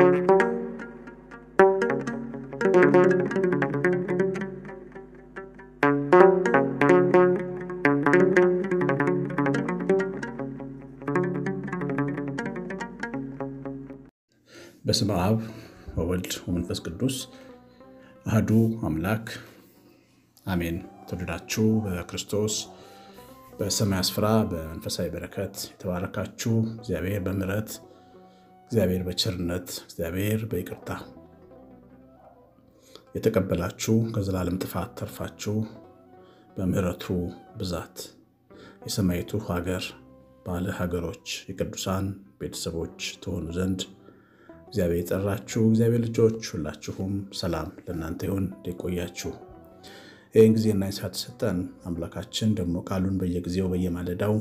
በስመ አብ ወወልድ ወመንፈስ ቅዱስ አህዱ አምላክ አሜን። ተወደዳችሁ በክርስቶስ በሰማይ ስፍራ በመንፈሳዊ በረከት የተባረካችሁ እግዚአብሔር በምሕረት እግዚአብሔር በቸርነት እግዚአብሔር በይቅርታ የተቀበላችሁ ከዘላለም ጥፋት ተርፋችሁ በምሕረቱ ብዛት የሰማይቱ ሀገር ባለ ሀገሮች የቅዱሳን ቤተሰቦች ትሆኑ ዘንድ እግዚአብሔር የጠራችሁ እግዚአብሔር ልጆች ሁላችሁም ሰላም ለእናንተ ይሁን። እንደቆያችሁ ይህን ጊዜና ሰዓት ሰጠን አምላካችን ደግሞ ቃሉን በየጊዜው በየማለዳው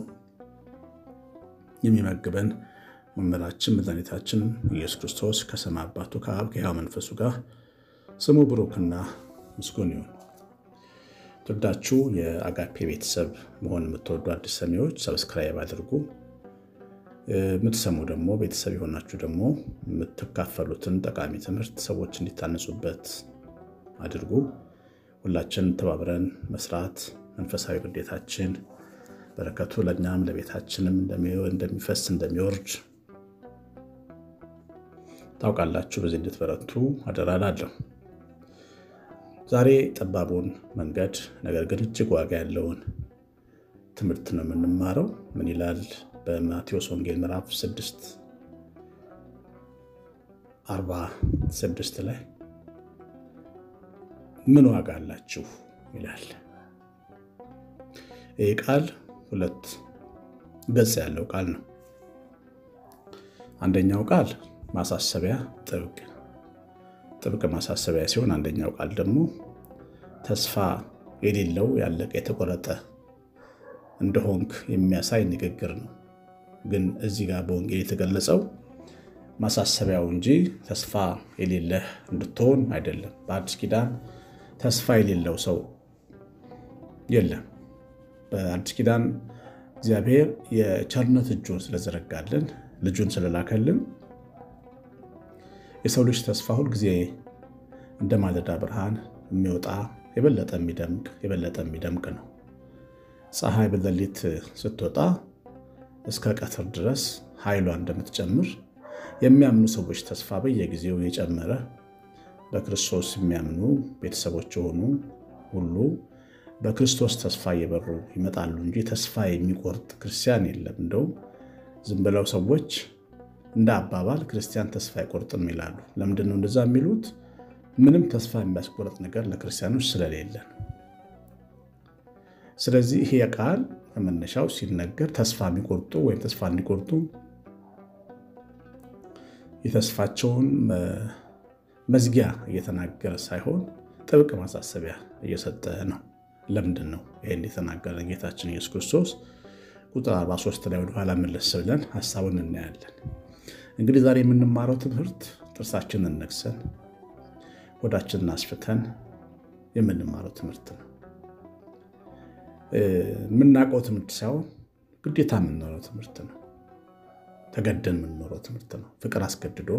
የሚመግበን መምህራችን መድኃኒታችን ኢየሱስ ክርስቶስ ከሰማይ አባቱ ከአብ ከሕያው መንፈሱ ጋር ስሙ ብሩክና ምስጉን ይሁን። ትወዳችሁ የአጋፔ ቤተሰብ መሆን የምትወዱ አዲስ ሰሚዎች ሰብስክራይብ አድርጉ። የምትሰሙ ደግሞ ቤተሰብ የሆናችሁ ደግሞ የምትካፈሉትን ጠቃሚ ትምህርት ሰዎች እንዲታነጹበት አድርጉ። ሁላችን ተባብረን መስራት መንፈሳዊ ግዴታችን፣ በረከቱ ለእኛም ለቤታችንም እንደሚፈስ እንደሚወርድ ታውቃላችሁ። በዚህ እንድትበረቱ አደራ እላለሁ። ዛሬ ጠባቡን መንገድ ነገር ግን እጅግ ዋጋ ያለውን ትምህርት ነው የምንማረው። ምን ይላል? በማቴዎስ ወንጌል ምዕራፍ 6 46 ላይ ምን ዋጋ አላችሁ ይላል። ይህ ቃል ሁለት ገጽ ያለው ቃል ነው። አንደኛው ቃል ማሳሰቢያ ጥብቅ ጥብቅ ማሳሰቢያ ሲሆን፣ አንደኛው ቃል ደግሞ ተስፋ የሌለው ያለቀ የተቆረጠ እንደሆንክ የሚያሳይ ንግግር ነው። ግን እዚህ ጋር በወንጌል የተገለጸው ማሳሰቢያው እንጂ ተስፋ የሌለህ እንድትሆን አይደለም። በአዲስ ኪዳን ተስፋ የሌለው ሰው የለም። በአዲስ ኪዳን እግዚአብሔር የቸርነት እጁን ስለዘረጋልን ልጁን ስለላከልን የሰው ልጅ ተስፋ ሁልጊዜ እንደ ማለዳ ብርሃን የሚወጣ የበለጠ የሚደምቅ የበለጠ የሚደምቅ ነው። ፀሐይ በሌሊት ስትወጣ እስከ ቀትር ድረስ ኃይሏ እንደምትጨምር የሚያምኑ ሰዎች ተስፋ በየጊዜው የጨመረ በክርስቶስ የሚያምኑ ቤተሰቦች የሆኑ ሁሉ በክርስቶስ ተስፋ እየበሩ ይመጣሉ እንጂ ተስፋ የሚቆርጥ ክርስቲያን የለም። እንደውም ዝም ብለው ሰዎች እንደ አባባል ክርስቲያን ተስፋ አይቆርጥም ይላሉ። ለምንድን ነው እንደዛ የሚሉት? ምንም ተስፋ የሚያስቆርጥ ነገር ለክርስቲያኖች ስለሌለ ነው። ስለዚህ ይሄ ቃል ከመነሻው ሲነገር ተስፋ የሚቆርጡ ወይም ተስፋ እንዲቆርጡ የተስፋቸውን መዝጊያ እየተናገረ ሳይሆን ጥብቅ ማሳሰቢያ እየሰጠ ነው። ለምንድን ነው ይህን የተናገረ ጌታችን ኢየሱስ ክርስቶስ? ቁጥር 43 ላይ ወደኋላ መለስ ብለን ሀሳቡን እናያለን። እንግዲህ ዛሬ የምንማረው ትምህርት ጥርሳችንን ነክሰን ሆዳችንን አስፍተን የምንማረው ትምህርት ነው። የምናውቀው ትምህርት ሳይሆን ግዴታ የምንኖረው ትምህርት ነው። ተገደን የምንኖረው ትምህርት ነው። ፍቅር አስገድዶ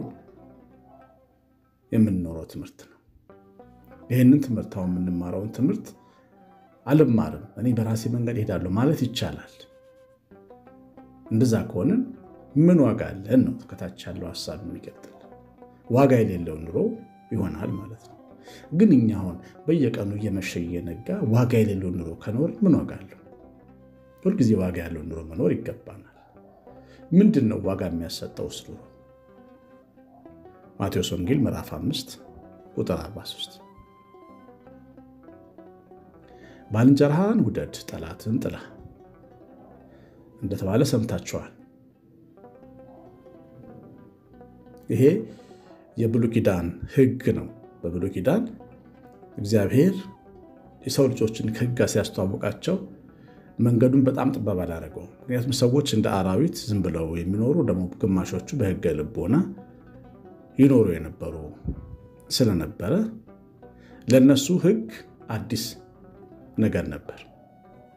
የምንኖረው ትምህርት ነው። ይህንን ትምህርት አሁን የምንማረውን ትምህርት አልማርም እኔ በራሴ መንገድ እሄዳለሁ ማለት ይቻላል። እንደዛ ከሆንን ምን ዋጋ አለን ነው ከታች ያለው ሀሳብ የሚቀጥል ዋጋ የሌለው ኑሮ ይሆናል ማለት ነው። ግን እኛ አሁን በየቀኑ እየመሸ እየነጋ ዋጋ የሌለው ኑሮ ከኖር ምን ዋጋ አለው? ሁልጊዜ ዋጋ ያለው ኑሮ መኖር ይገባናል። ምንድን ነው ዋጋ የሚያሰጠው ውስጥ ማቴዎስ ወንጌል ምዕራፍ 5 ቁጥር 43 ባልንጀራህን ውደድ፣ ጠላትን ጥላ እንደተባለ ሰምታችኋል። ይሄ የብሉይ ኪዳን ሕግ ነው። በብሉይ ኪዳን እግዚአብሔር የሰው ልጆችን ከሕግ ጋር ሲያስተዋውቃቸው መንገዱን በጣም ጠባብ አላደረገው። ምክንያቱም ሰዎች እንደ አራዊት ዝም ብለው የሚኖሩ ደግሞ ግማሾቹ በሕገ ልቦና ይኖሩ የነበሩ ስለነበረ ለእነሱ ሕግ አዲስ ነገር ነበር።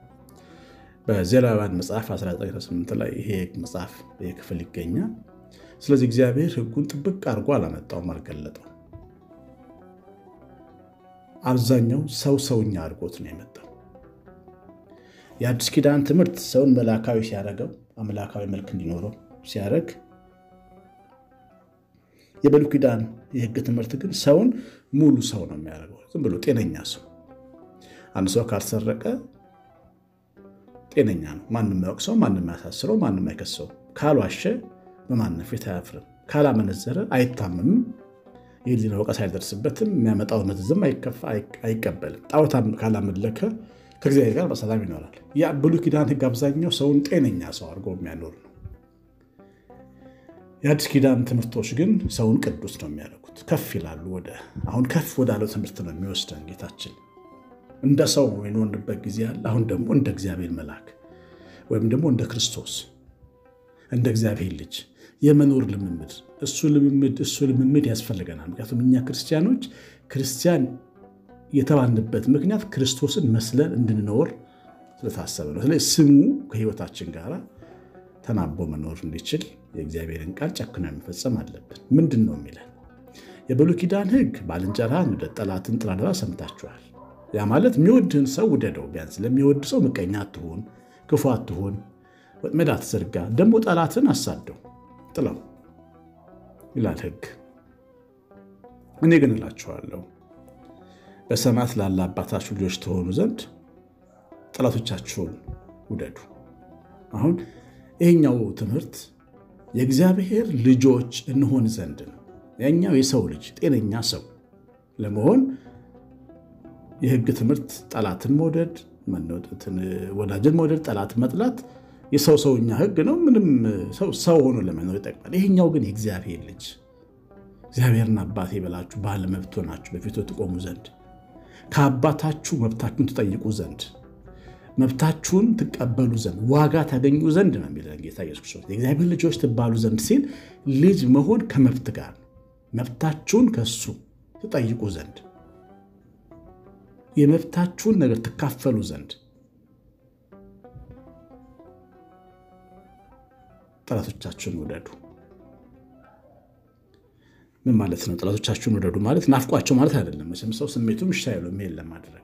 በዘሌዋውያን መጽሐፍ 1998 ላይ ይሄ መጽሐፍ ይህ ክፍል ይገኛል። ስለዚህ እግዚአብሔር ሕጉን ጥብቅ አድርጎ አላመጣውም፣ አልገለጠው። አብዛኛው ሰው ሰውኛ አድርጎት ነው የመጣው። የአዲስ ኪዳን ትምህርት ሰውን መላካዊ ሲያደርገው አምላካዊ መልክ እንዲኖረው ሲያደርግ፣ የብሉይ ኪዳን የሕግ ትምህርት ግን ሰውን ሙሉ ሰው ነው የሚያደርገው። ዝም ብሎ ጤነኛ ሰው። አንድ ሰው ካልሰረቀ ጤነኛ ነው። ማንም ያወቅሰው፣ ማንም ያሳስረው፣ ማንም አይከሰው። ካልዋሸ በማንም ፊት አያፍርም። ካላመነዘረ አይታመምም። የህሊና ወቀሳ አይደርስበትም። የሚያመጣው መዘዝም አይቀበልም። ጣዖት ካላመለከ ከእግዚአብሔር ጋር በሰላም ይኖራል። ያ ብሉይ ኪዳን ሕግ አብዛኛው ሰውን ጤነኛ ሰው አድርጎ የሚያኖር ነው። የአዲስ ኪዳን ትምህርቶች ግን ሰውን ቅዱስ ነው የሚያደርጉት። ከፍ ይላሉ። ወደ አሁን ከፍ ወዳለው ትምህርት ነው የሚወስደን ጌታችን። እንደ ሰው የኖርንበት ጊዜ አለ። አሁን ደግሞ እንደ እግዚአብሔር መልአክ ወይም ደግሞ እንደ ክርስቶስ እንደ እግዚአብሔር ልጅ የመኖር ልምምድ እሱ ልምምድ እሱ ልምምድ ያስፈልገናል። ምክንያቱም እኛ ክርስቲያኖች ክርስቲያን የተባልንበት ምክንያት ክርስቶስን መስለን እንድንኖር ስለታሰበ ነው። ስለዚህ ስሙ ከህይወታችን ጋር ተናቦ መኖር እንዲችል የእግዚአብሔርን ቃል ጨክኖ መፈጸም አለብን። ምንድን ነው የሚለን? የብሉይ ኪዳን ሕግ ባልንጀራህን ውደድ፣ ጠላትን ጥላ ብላ ሰምታችኋል። ያ ማለት የሚወድህን ሰው ውደደው። ቢያንስ ለሚወድ ሰው ምቀኛ አትሁን፣ ክፉ አትሁን፣ ወጥመድ አትዘርጋ። ደግሞ ጠላትን አሳደው ጥላው ይላል ሕግ። እኔ ግን እላችኋለሁ በሰማያት ላለ አባታችሁ ልጆች ተሆኑ ዘንድ ጠላቶቻችሁን ውደዱ። አሁን ይህኛው ትምህርት የእግዚአብሔር ልጆች እንሆን ዘንድ ነው። ያኛው የሰው ልጅ ጤነኛ ሰው ለመሆን የሕግ ትምህርት ጠላትን መውደድ፣ ወዳጅን መውደድ፣ ጠላትን መጥላት የሰው ሰውኛ ሕግ ነው። ምንም ሰው ሆኖ ለመኖር ይጠቅማል። ይሄኛው ግን የእግዚአብሔር ልጅ እግዚአብሔርን አባቴ ብላችሁ ባለ መብት ሆናችሁ በፊቱ ትቆሙ ዘንድ ከአባታችሁ መብታችሁን ትጠይቁ ዘንድ መብታችሁን ትቀበሉ ዘንድ ዋጋ ታገኙ ዘንድ ነው የሚለን ጌታ ኢየሱስ ክርስቶስ። የእግዚአብሔር ልጆች ትባሉ ዘንድ ሲል ልጅ መሆን ከመብት ጋር ነው። መብታችሁን ከሱ ትጠይቁ ዘንድ የመብታችሁን ነገር ትካፈሉ ዘንድ ጠላቶቻችሁን ውደዱ። ምን ማለት ነው? ጠላቶቻችሁን ውደዱ ማለት ናፍቋቸው ማለት አይደለም። መቼም ሰው ስሜቱም እሺ አይለውም ይሄን ለማድረግ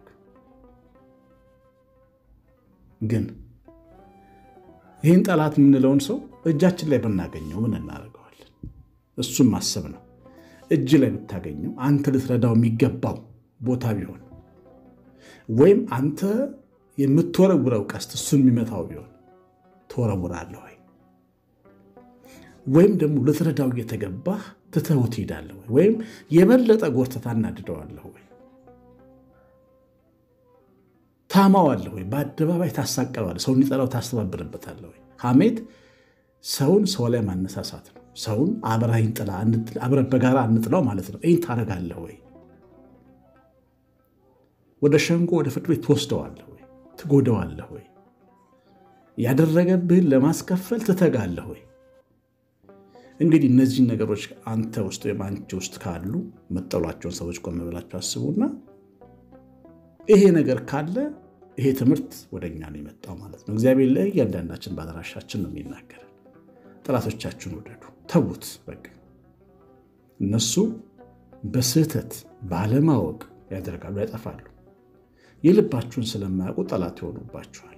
ግን ይህን ጠላት የምንለውን ሰው እጃችን ላይ ብናገኘው ምን እናደርገዋለን? እሱም ማሰብ ነው። እጅ ላይ ብታገኘው አንተ ልትረዳው የሚገባው ቦታ ቢሆን ወይም አንተ የምትወረውረው ቀስት እሱን የሚመታው ቢሆን ትወረውራለህ ወይ? ወይም ደግሞ ልትረዳው እየተገባህ ትተኸው ትሄዳለህ ወይ? ወይም የበለጠ ጎርተህ ታናድደዋለህ ወይ? ታማዋለህ ወይ? በአደባባይ ታሳቀባለህ? ሰው እንዲጠላው ታስተባብርበታለህ ወይ? ሐሜት ሰውን ሰው ላይ ማነሳሳት ነው። ሰውን አብረኸኝ ጥላ፣ አብረን በጋራ እንጥላው ማለት ነው። ይህን ታደርጋለህ ወይ? ወደ ሸንጎ ወደ ፍርድ ቤት ትወስደዋለህ ወይ? ትጎደዋለህ ወይ? ያደረገብህን ለማስከፈል ትተጋለህ ወይ? እንግዲህ እነዚህን ነገሮች አንተ ውስጥ ወይም አንቺ ውስጥ ካሉ መጠሏቸውን ሰዎች ቆም ብላችሁ አስቡና ይሄ ነገር ካለ ይሄ ትምህርት ወደ እኛ ነው የመጣው ማለት ነው። እግዚአብሔር ላይ እያንዳንዳችን በአድራሻችን ነው የሚናገረን። ጠላቶቻችሁን ውደዱ፣ ተዉት። በቃ እነሱ በስህተት ባለማወቅ ያደርጋሉ፣ ያጠፋሉ። የልባችሁን ስለማያውቁ ጠላት ይሆኑባችኋል።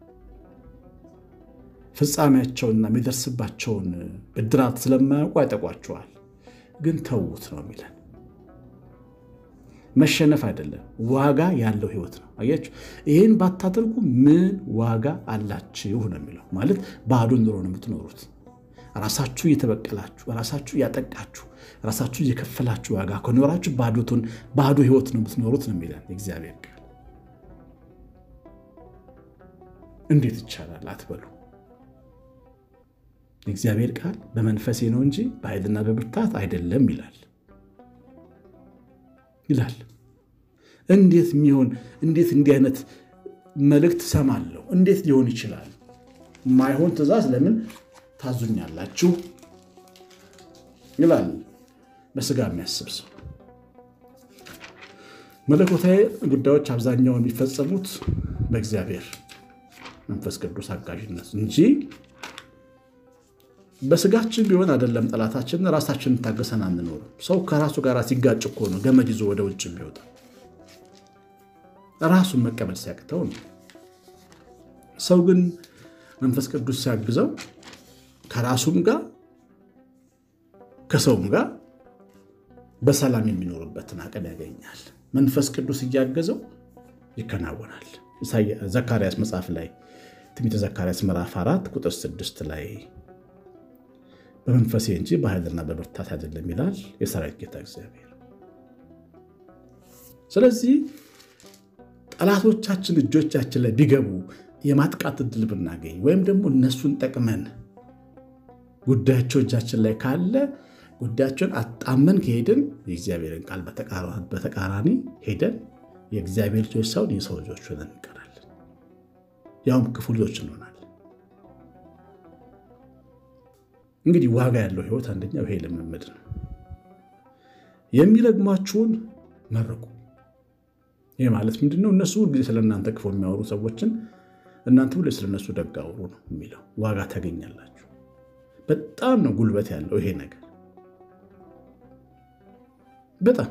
ፍጻሜያቸውንና የሚደርስባቸውን ብድራት ስለማያውቁ ያጠቋችኋል። ግን ተዉት ነው የሚለን መሸነፍ አይደለም፣ ዋጋ ያለው ህይወት ነው። አያችሁ፣ ይህን ባታደርጉ ምን ዋጋ አላችሁ ነው የሚለው። ማለት ባዶ ኑሮ ነው የምትኖሩት። ራሳችሁ እየተበቀላችሁ፣ ራሳችሁ እያጠቃችሁ፣ ራሳችሁ እየከፈላችሁ ዋጋ ከኖራችሁ ባዶ ህይወት ነው የምትኖሩት ነው የሚለን የእግዚአብሔር ቃል። እንዴት ይቻላል አትበሉ። የእግዚአብሔር ቃል በመንፈሴ ነው እንጂ በኃይልና በብርታት አይደለም ይላል ይላል። እንዴት የሚሆን እንዴት እንዲህ አይነት መልእክት ሰማለሁ? እንዴት ሊሆን ይችላል? ማይሆን ትእዛዝ ለምን ታዙኛላችሁ? ይላል በስጋ የሚያስብ ሰው። መለኮታዊ ጉዳዮች አብዛኛው የሚፈጸሙት በእግዚአብሔር መንፈስ ቅዱስ አጋዥነት እንጂ በስጋችን ቢሆን አይደለም ጠላታችን ራሳችንን ታገሰን አንኖርም። ሰው ከራሱ ጋር ሲጋጭ እኮ ነው ገመድ ይዞ ወደ ውጭ የሚወጣ ራሱን መቀበል ሲያቅተው ነው። ሰው ግን መንፈስ ቅዱስ ሲያግዘው ከራሱም ጋር ከሰውም ጋር በሰላም የሚኖርበትን አቅም ያገኛል። መንፈስ ቅዱስ እያገዘው ይከናወናል። ዘካርያስ መጽሐፍ ላይ ትንቢተ ዘካርያስ ምዕራፍ አራት ቁጥር ስድስት ላይ በመንፈሴ እንጂ በኃይልና በብርታት አይደለም ይላል የሰራዊት ጌታ እግዚአብሔር። ስለዚህ ጠላቶቻችን እጆቻችን ላይ ቢገቡ የማጥቃት እድል ብናገኝ ወይም ደግሞ እነሱን ጠቅመን ጉዳያቸው እጃችን ላይ ካለ ጉዳያቸውን አጣመን ከሄድን የእግዚአብሔርን ቃል በተቃራኒ ሄደን የእግዚአብሔር ልጆች ሳይሆን የሰው ልጆች ሆነን እንቀራለን። ያውም ክፉ ልጆች እንሆናለን። እንግዲህ ዋጋ ያለው ሕይወት አንደኛው ይሄ ልምምድ ነው። የሚረግሟችሁን መርቁ። ይህ ማለት ምንድነው? እነሱ ሁልጊዜ ስለ እናንተ ክፉ የሚያወሩ ሰዎችን እናንተ ሁሌ ስለነሱ ደግ አውሩ ነው የሚለው። ዋጋ ታገኛላችሁ። በጣም ነው ጉልበት ያለው ይሄ ነገር በጣም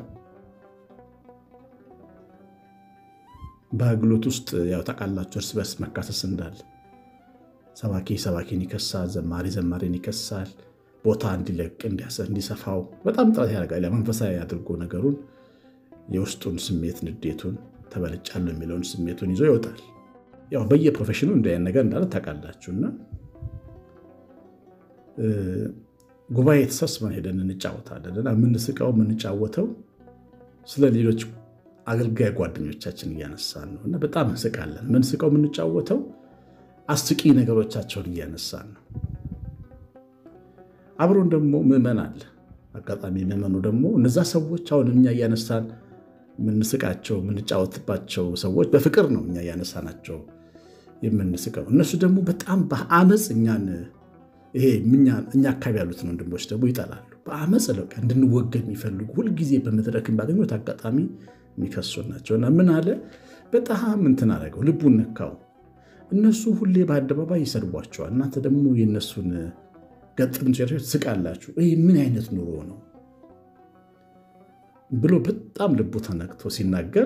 በአገልግሎት ውስጥ ያው ታውቃላችሁ፣ እርስ በርስ መካሰስ እንዳለ ሰባኪ ሰባኪን ይከሳል፣ ዘማሪ ዘማሪን ይከሳል። ቦታ እንዲለቅ እንዲሰፋው በጣም ጥረት ያደርጋል። መንፈሳዊ አድርጎ ነገሩን የውስጡን ስሜት ንዴቱን፣ ተበልጫለሁ የሚለውን ስሜቱን ይዞ ይወጣል። ያው በየፕሮፌሽኑ እንዲህ ዓይነት ነገር እንዳለ ታውቃላችሁና ጉባኤ ተሰብስበን ሄደን እንጫወታለን እና የምንስቀው የምንጫወተው ስለ ሌሎች አገልጋይ ጓደኞቻችን እያነሳን ነው እና በጣም እንስቃለን። የምንስቀው የምንጫወተው አስቂ ነገሮቻቸውን እያነሳን ነው። አብሮን ደግሞ ምዕመን አለ። አጋጣሚ ምዕመኑ ደግሞ እነዛ ሰዎች አሁን እኛ እያነሳን የምንስቃቸው የምንጫወትባቸው ሰዎች በፍቅር ነው እኛ እያነሳናቸው የምንስቀው። እነሱ ደግሞ በጣም በአመፅ እኛን ይሄ እኛ አካባቢ ያሉትን ወንድሞች ደግሞ ይጠላሉ። በአመፅ ለቃ እንድንወገድ የሚፈልጉ ሁልጊዜ በመድረክን ባገኙት አጋጣሚ የሚከሱ ናቸው። እና ምን አለ በጣም እንትን አደረገው፣ ልቡን ነካው። እነሱ ሁሌ በአደባባይ ይሰድቧቸዋል፣ እናንተ ደግሞ የእነሱን ገጥም ትስቃላችሁ። ይህ ምን አይነት ኑሮ ነው ብሎ በጣም ልቡ ተነክቶ ሲናገር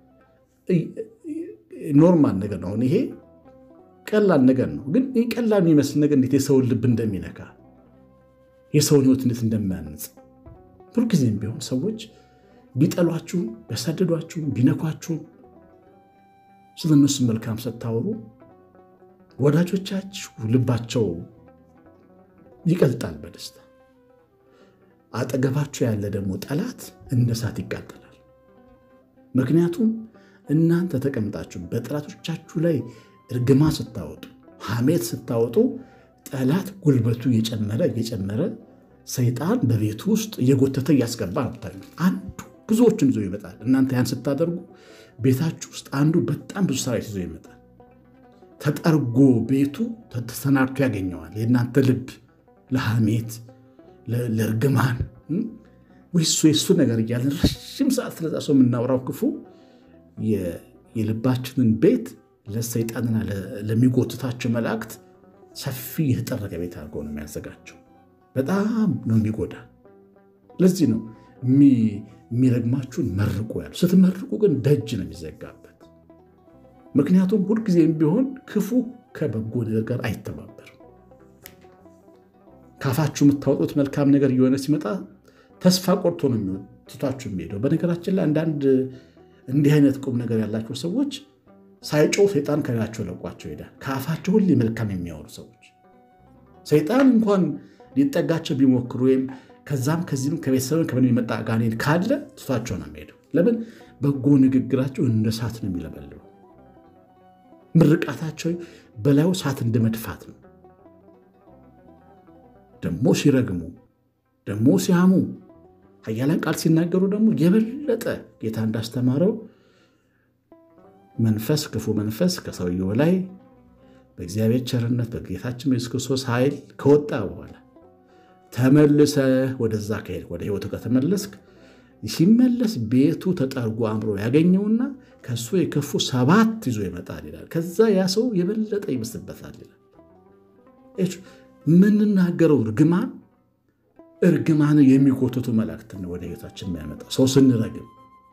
ኖርማል ነገር ነው። አሁን ይሄ ቀላል ነገር ነው። ግን ይህ ቀላል የሚመስል ነገር እንዴት የሰውን ልብ እንደሚነካ የሰውን ሕይወት እንዴት እንደሚያንጽ ሁልጊዜም ቢሆን ሰዎች ቢጠሏችሁም ቢያሳድዷችሁም ቢነኳችሁም ስለ እነሱ መልካም ስታወሩ ወዳጆቻችሁ ልባቸው ይቀልጣል በደስታ አጠገባችሁ ያለ ደግሞ ጠላት እንደ እሳት ይቃጠላል። ምክንያቱም እናንተ ተቀምጣችሁ በጠላቶቻችሁ ላይ እርግማ ስታወጡ፣ ሐሜት ስታወጡ ጠላት ጉልበቱ እየጨመረ እየጨመረ ሰይጣን በቤቱ ውስጥ እየጎተተ እያስገባ ነው። አንዱ ብዙዎችን ይዞ ይመጣል። እናንተ ያን ስታደርጉ ቤታችሁ ውስጥ አንዱ በጣም ብዙ ሰራዊት ይዞ ይመጣል። ተጠርጎ ቤቱ ተሰናድቶ ያገኘዋል። የእናንተ ልብ ለሐሜት ለእርግማን ወይሱ የሱ ነገር እያለን ረዥም ሰዓት ስለዛ ሰው የምናወራው ክፉ የልባችንን ቤት ለሰይጣንና ለሚጎትታቸው መላእክት ሰፊ የተጠረገ ቤት አድርጎ ነው የሚያዘጋጀው። በጣም ነው የሚጎዳ። ለዚህ ነው የሚረግማችሁን መርቁ ያሉ። ስትመርቁ ግን ደጅ ነው የሚዘጋበት። ምክንያቱም ሁልጊዜም ቢሆን ክፉ ከበጎ ነገር ጋር አይተባበርም። ካፋችሁ የምታወጡት መልካም ነገር እየሆነ ሲመጣ ተስፋ ቆርቶ ነው ትቷችሁ የሚሄደው። በነገራችን ላይ አንዳንድ እንዲህ አይነት ቁም ነገር ያላቸው ሰዎች ሳይጮው ሰይጣን ከላቸው ለቋቸው ይሄዳል። ከአፋቸው ሁሌ መልካም የሚያወሩ ሰዎች ሰይጣን እንኳን ሊጠጋቸው ቢሞክሩ ወይም ከዛም ከዚህም ከቤተሰብን ከምን የሚመጣ ጋኔን ካለ ትቷቸው ነው የሚሄደው። ለምን? በጎ ንግግራቸው እንደ እሳት ነው የሚለበልበው። ምርቃታቸው በላዩ እሳት እንደ መድፋት ነው። ደግሞ ሲረግሙ ደግሞ ሲያሙ ኃያላን ቃል ሲናገሩ ደግሞ የበለጠ ጌታ እንዳስተማረው መንፈስ ክፉ መንፈስ ከሰውየው ላይ በእግዚአብሔር ቸርነት በጌታችን በኢየሱስ ክርስቶስ ኃይል ከወጣ በኋላ ተመልሰ ወደዛ ከሄድ ወደ ሕይወቱ ከተመለስክ ሲመለስ ቤቱ ተጠርጎ አምሮ ያገኘውና ከእሱ የከፉ ሰባት ይዞ ይመጣል ይላል። ከዛ ያ ሰው የበለጠ ይብስበታል ይላል። የምንናገረው እርግማን እርግማን የሚጎትቱ መላእክትን ወደ ሕይወታችን የሚያመጣው ሰው ስንረግም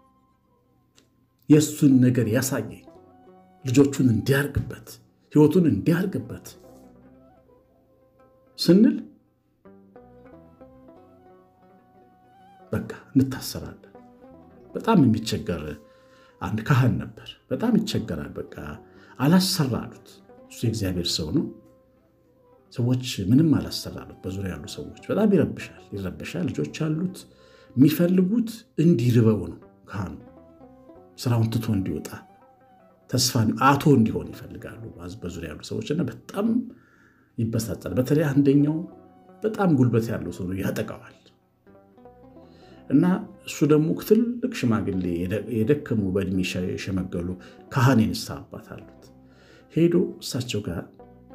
የእሱን ነገር ያሳየኝ ልጆቹን እንዲያርግበት ሕይወቱን እንዲያርግበት ስንል በቃ እንታሰራለን። በጣም የሚቸገር አንድ ካህን ነበር። በጣም ይቸገራል። በቃ አላሰራ አሉት። እሱ የእግዚአብሔር ሰው ነው። ሰዎች ምንም አላሰራ አሉት። በዙሪያ ያሉ ሰዎች በጣም ይረብሻል፣ ይረብሻል። ልጆች አሉት። የሚፈልጉት እንዲርበው ነው። ካህኑ ስራውን ትቶ እንዲወጣ ተስፋ አቶ እንዲሆን ይፈልጋሉ በዙሪያ ያሉ ሰዎች እና በጣም ይበሳጫል። በተለይ አንደኛው በጣም ጉልበት ያለው ሰው ያጠቃዋል። እና እሱ ደግሞ ትልቅ ሽማግሌ የደከሙ በእድሜ የሸመገሉ ካህን የንስሐ አባት አሉት። ሄዶ እሳቸው ጋር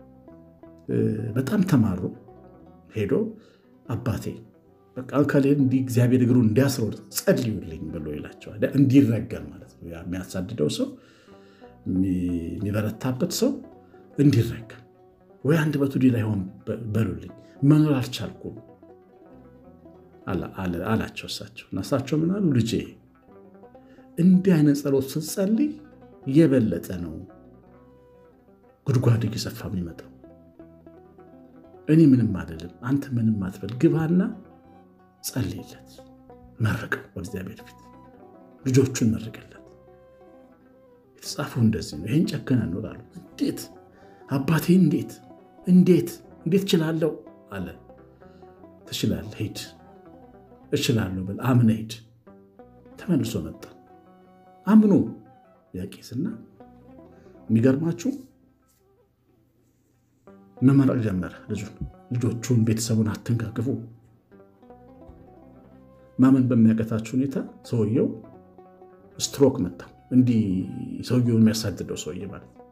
በጣም ተማሩ። ሄዶ አባቴ በቃ ከሌል እንዲህ እግዚአብሔር እግሩን እንዲያስረው ጸልዩልኝ ብሎ ይላቸዋል። እንዲረገም ማለት ነው። የሚያሳድደው ሰው የሚበረታበት ሰው እንዲረገም ወይ አንድ በቱ ዲ ላይ ሆን በሉልኝ መኖር አልቻልኩም አላቸው እሳቸው እና እሳቸው ምን አሉ? ልጄ እንዲህ አይነት ጸሎት ስትጸልይ የበለጠ ነው ጉድጓድ እየሰፋ የሚመጣው። እኔ ምንም አይደለም፣ አንተ ምንም አትበል፣ ግባና ጸልይለት፣ መርቀው በእግዚአብሔር ፊት ልጆቹን መርቅለት። የተጻፈው እንደዚህ ነው። ይህን ጨከነ እንወጣሉ። እንዴት አባቴ እንዴት እንዴት እንዴት እችላለሁ አለ። ትችላለህ፣ ሂድ እችላለሁ ብል አምነ ሂድ። ተመልሶ መጣ አምኖ ያቄስና የሚገርማችሁ መመረቅ ጀመረ። ልጁን ልጆቹን ቤተሰቡን አትንከክፉ። ማመን በሚያቀታችሁ ሁኔታ ሰውየው ስትሮክ መታው። እንዲህ ሰውየውን የሚያሳድደው ሰውዬ ማለት ነው።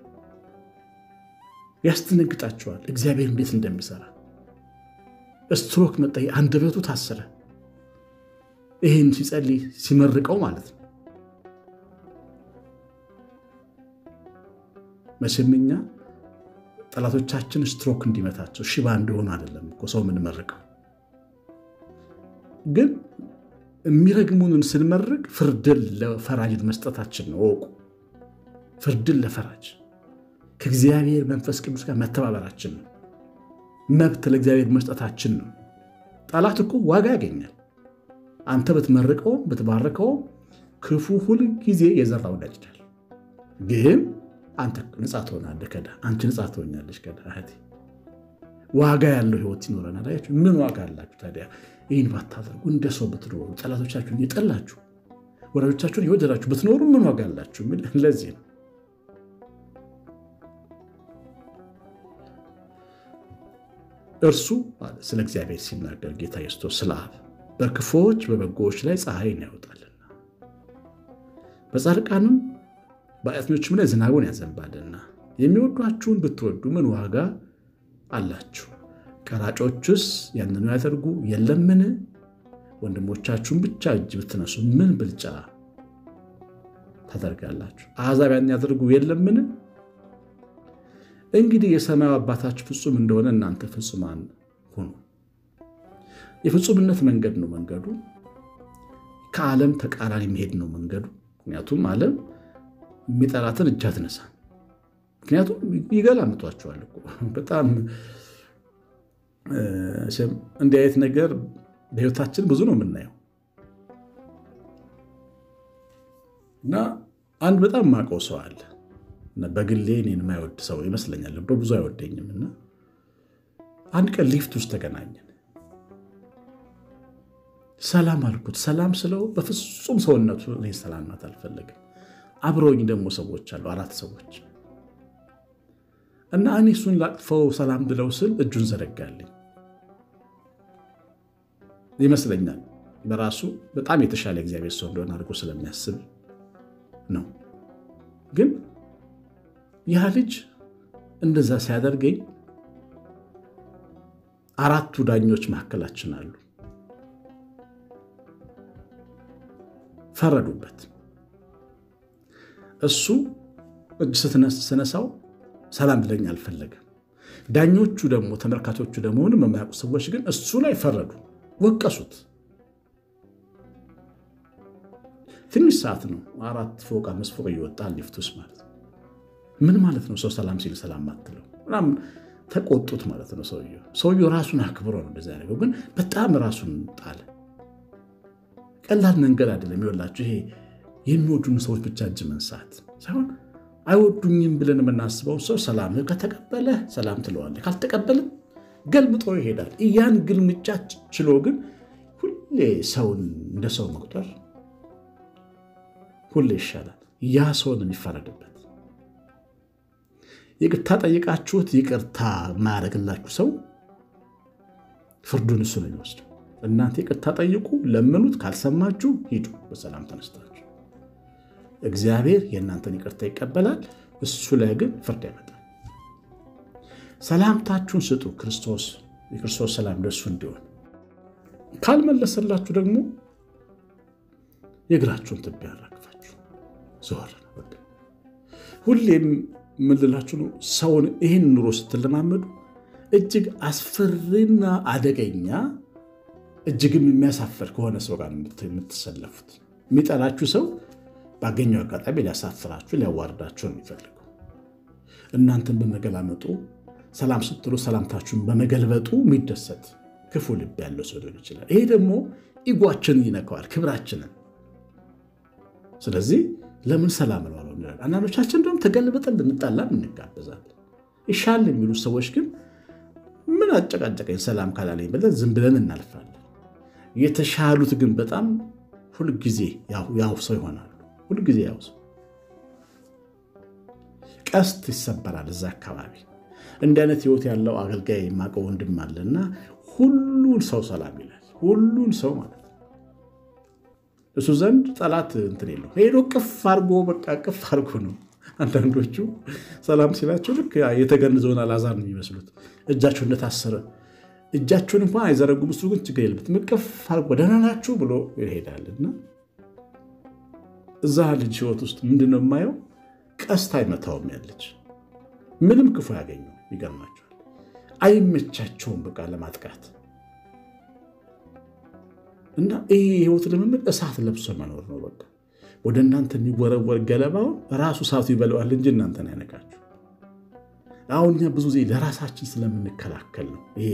ያስደነግጣችኋል እግዚአብሔር እንዴት እንደሚሰራ። ስትሮክ መጣ። አንደበቱ ታሰረ። ይህን ሲጸልይ ሲመርቀው ማለት ነው። መቼም እኛ ጠላቶቻችን ስትሮክ እንዲመታቸው ሽባ እንዲሆኑ አይደለም እኮ ሰው የምንመርቀው። ግን የሚረግሙንን ስንመርቅ ፍርድን ለፈራጅ መስጠታችን ነው። እወቁ። ፍርድን ለፈራጅ ከእግዚአብሔር መንፈስ ቅዱስ ጋር መተባበራችን ነው። መብት ለእግዚአብሔር መስጠታችን ነው። ጠላት እኮ ዋጋ ያገኛል። አንተ ብትመርቀውም ብትባርከውም ክፉ ሁል ጊዜ የዘራውን ያጭዳል። ግን አንተ ነፃ ትሆናለህ ከዳ አንቺ ነፃ ትሆኛለች ከዳ እህቴ። ዋጋ ያለው ህይወት ይኖረናል። አያችሁ ምን ዋጋ አላችሁ ታዲያ? ይህን ባታደርጉ እንደ ሰው ብትኖሩ ጠላቶቻችሁን እየጠላችሁ ወዳጆቻችሁን እየወደዳችሁ ብትኖሩ ምን ዋጋ አላችሁ? ለዚህ ነው እርሱ ስለ እግዚአብሔር ሲናገር ጌታ ኢየሱስ ስለ አብ በክፉዎች በበጎዎች ላይ ፀሐይን ያወጣልና በጻድቃንም በኃጢአተኞችም ላይ ዝናቡን ያዘንባልና የሚወዷችሁን ብትወዱ ምን ዋጋ አላችሁ? ቀራጮቹስ ያንኑ ያደርጉ የለምን? ወንድሞቻችሁን ብቻ እጅ ብትነሱ ምን ብልጫ ታደርጋላችሁ? አሕዛብ ያን ያደርጉ የለምን? እንግዲህ የሰማዩ አባታችሁ ፍጹም እንደሆነ እናንተ ፍጹማን ሁኑ። የፍጹምነት መንገድ ነው መንገዱ። ከዓለም ተቃራኒ መሄድ ነው መንገዱ። ምክንያቱም ዓለም የሚጠላትን እጅ አትነሳም። ምክንያቱም ይገላምጧቸዋል እኮ በጣም እንዲህ አይነት ነገር በሕይወታችን ብዙ ነው የምናየው እና አንድ በጣም ማውቀው ሰው አለ በግሌ እኔን የማይወድ ሰው ይመስለኛል። በብዙ አይወደኝም እና አንድ ቀን ሊፍት ውስጥ ተገናኘን። ሰላም አልኩት። ሰላም ስለው በፍጹም ሰውነቱ እኔ ሰላም ናት አልፈለግም። አብረውኝ ደግሞ ሰዎች አሉ፣ አራት ሰዎች እና እኔ እሱን ላቅፈው ሰላም ብለው ስል እጁን ዘረጋልኝ ይመስለኛል። በራሱ በጣም የተሻለ እግዚአብሔር ሰው እንደሆነ አድርጎ ስለሚያስብ ነው። ግን ያ ልጅ እንደዛ ሲያደርገኝ አራቱ ዳኞች መካከላችን አሉ። ፈረዱበት። እሱ እጅ ስነሳው ሰላም ብለኝ አልፈለገም። ዳኞቹ ደግሞ ተመልካቾቹ ደግሞ ምንም የማያውቁ ሰዎች ግን እሱ ላይ ፈረዱ፣ ወቀሱት። ትንሽ ሰዓት ነው፣ አራት ፎቅ አምስት ፎቅ እየወጣ ሊፍት ውስጥ ማለት ነው። ምን ማለት ነው ሰው ሰላም ሲል ሰላም አትለው ምናምን ተቆጡት ማለት ነው። ሰውየው ሰውየው ራሱን አክብሮ ነው እንደዚያ ያደረገው፣ ግን በጣም ራሱን ጣለ። ቀላል መንገድ አይደለም። ይኸውላችሁ ይሄ የሚወዱን ሰዎች ብቻ እጅ መንሳት ሳይሆን አይወዱኝም ብለን የምናስበው ሰው ሰላም ከተቀበለ ሰላም ትለዋለህ፣ ካልተቀበለ ገልምጦ ይሄዳል። ያን ግልምጫ ችሎ ግን ሁሌ ሰውን እንደ ሰው መቁጠር ሁሌ ይሻላል። ያ ሰውን የሚፈረድበት ይቅርታ ጠይቃችሁት ይቅርታ የማያደርግላችሁ ሰው ፍርዱን እሱ ነው የሚወስደው። እናንተ ይቅርታ ጠይቁ፣ ለምኑት፣ ካልሰማችሁ ሂዱ በሰላም ተነስታችሁ። እግዚአብሔር የእናንተን ይቅርታ ይቀበላል። እሱ ላይ ግን ፍርድ ያመጣል። ሰላምታችሁን ስጡ፣ ክርስቶስ የክርስቶስ ሰላም ለእሱ እንዲሆን። ካልመለሰላችሁ ደግሞ የእግራችሁን ትቢያ ያራግፋችሁ ዘወር ነው። ሁሌም የምልላችሁ ነው። ሰውን ይህን ኑሮ ስትለማመዱ እጅግ አስፈሪና አደገኛ እጅግም የሚያሳፍር ከሆነ ሰው ጋር የምትሰለፉት። የሚጠላችሁ ሰው ባገኘው አጋጣሚ ሊያሳፍራችሁ፣ ሊያዋርዳችሁ ነው የሚፈልገው። እናንተን በመገላመጡ ሰላም ስትሉ ሰላምታችሁን በመገልበጡ የሚደሰት ክፉ ልብ ያለው ሰው ሊሆን ይችላል። ይሄ ደግሞ ኢጓችንን ይነካዋል፣ ክብራችንን። ስለዚህ ለምን ሰላም ነው አለው ይላል። አንዳንዶቻችን እንደውም ተገልብጠን ልንጣላም እንጋበዛለን። ይሻል የሚሉ ሰዎች ግን ምን አጨቃጨቀኝ ሰላም ካላለኝ ብለን ዝም ብለን እናልፋለን። የተሻሉት ግን በጣም ሁልጊዜ ያው ሰው ይሆናሉ። ሁልጊዜ ያው ሰው ቀስት ይሰበራል እዛ አካባቢ። እንዲህ አይነት ህይወት ያለው አገልጋይ የማውቀው ወንድም አለና ሁሉን ሰው ሰላም ይላል። ሁሉን ሰው ማለት ነው። እሱ ዘንድ ጠላት እንትን የለው ሄዶ ቅፍ አርጎ በቃ ቅፍ አርጎ ነው። አንዳንዶቹ ሰላም ሲላቸው ልክ የተገንዘውን አልዓዛር ነው የሚመስሉት። እጃቸው እንደታሰረ እጃቸውን እንኳን አይዘረጉም። እሱ ግን ችግር የለበትም። ቅፍ አርጎ ደህና ናችሁ ብሎ ይሄዳልና እዛ ልጅ ህይወት ውስጥ ምንድነው የማየው? ቀስት አይመታውም። ያለች ምንም ክፉ ያገኘው ይገርማቸዋል። አይመቻቸውም በቃ ለማጥቃት እና ይህ የህይወት ልምምድ እሳት ለብሶ መኖር ነው። በቃ ወደ እናንተ የሚወረወር ገለባውን ራሱ እሳቱ ይበለዋል እንጂ እናንተን አይነካችሁ። አሁን እኛ ብዙ ጊዜ ለራሳችን ስለምንከላከል ነው። ይሄ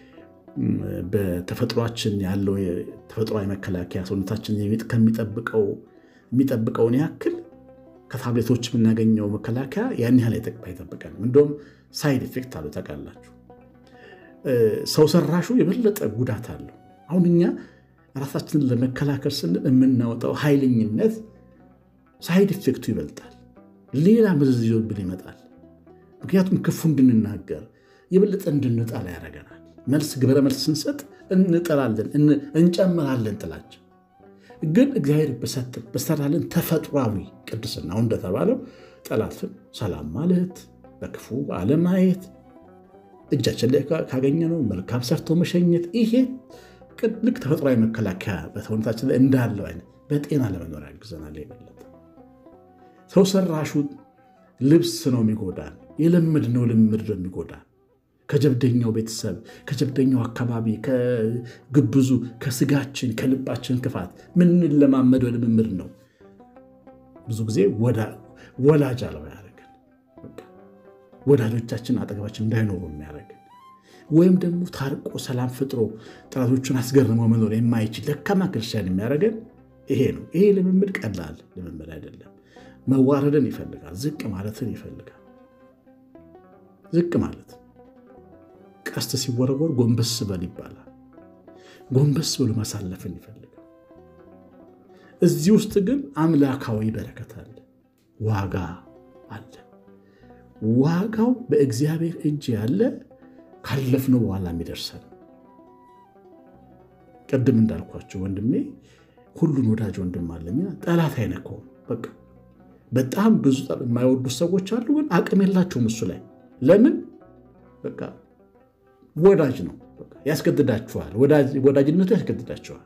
በተፈጥሯችን ያለው ተፈጥሯዊ መከላከያ ሰውነታችን ከሚጠብቀው የሚጠብቀውን ያክል ከታብሌቶች የምናገኘው መከላከያ ያን ያህል አይጠብቀንም። እንደውም ሳይድ ኢፌክት አሉ ታውቃላችሁ። ሰው ሰራሹ የበለጠ ጉዳት አለው። አሁን እኛ ራሳችንን ለመከላከል ስንል የምናወጣው ኃይለኝነት ሳይድ ኢፌክቱ ይበልጣል። ሌላ መዘዝ ይዞብን ይመጣል። ምክንያቱም ክፉ እንድንናገር የበለጠ እንድንጠላ ያደርገናል። መልስ ግብረ መልስ ስንሰጥ እንጠላለን፣ እንጨምራለን ጥላችን ግን እግዚአብሔር በሰራልን ተፈጥሯዊ ቅድስና አሁን እንደተባለው ጠላትን ሰላም ማለት በክፉ አለማየት እጃችን ላይ ካገኘነው መልካም ሰርቶ መሸኘት ይሄ ልክ ተፈጥሯዊ መከላከያ በሰውነታችን ላይ እንዳለው አይነት በጤና ለመኖር ያግዘናል። የበለጠ ሰው ሰራሹ ልብስ ነው የሚጎዳን፣ የለመድነው ልምድ ነው የሚጎዳን። ከጀብደኛው ቤተሰብ ከጀብደኛው አካባቢ ከግብዙ ከስጋችን ከልባችን ክፋት ምንለማመደው ልምምድ ነው። ብዙ ጊዜ ወላጅ አልባ ያደረገን ወዳጆቻችን አጠገባችን እንዳይኖሩ የሚያደርገን ወይም ደግሞ ታርቆ ሰላም ፈጥሮ ጠላቶቹን አስገርሞ መኖር የማይችል ደካማ ክርስቲያን የሚያደርገን ይሄ ነው። ይሄ ልምምድ ቀላል ልምምድ አይደለም። መዋረድን ይፈልጋል። ዝቅ ማለትን ይፈልጋል። ዝቅ ማለት ቀስት ሲወረወር ጎንበስ በል ይባላል። ጎንበስ ብሎ ማሳለፍን ይፈልጋል። እዚህ ውስጥ ግን አምላካዊ በረከት አለ፣ ዋጋ አለ። ዋጋው በእግዚአብሔር እጅ ያለ ካለፍነው በኋላ የሚደርሰን ቅድም እንዳልኳቸው ወንድሜ ሁሉን ወዳጅ ወንድም አለኛ ጠላት አይነካውም። በቃ በጣም ብዙ የማይወዱት ሰዎች አሉ፣ ግን አቅም የላቸውም እሱ ላይ ለምን በቃ ወዳጅ ነው። ያስገድዳችኋል። ወዳጅነቱ ያስገድዳችኋል።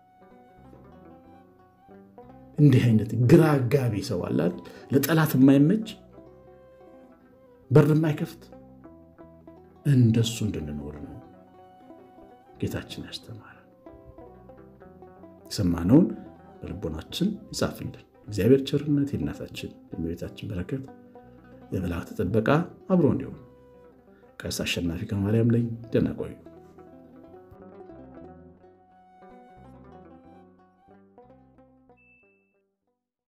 እንዲህ አይነት ግራ አጋቢ ሰው አላት። ለጠላት የማይመች በር የማይከፍት እንደሱ እንድንኖር ነው ጌታችን ያስተማረ። የሰማነውን በልቦናችን ይጻፍልን። እግዚአብሔር ቸርነት፣ የእናታችን የእመቤታችን በረከት፣ የመላእክት ጥበቃ አብሮ እንዲሆን ቀሲስ አሸናፊ ከማርያም ነኝ። ደህና ቆዩ።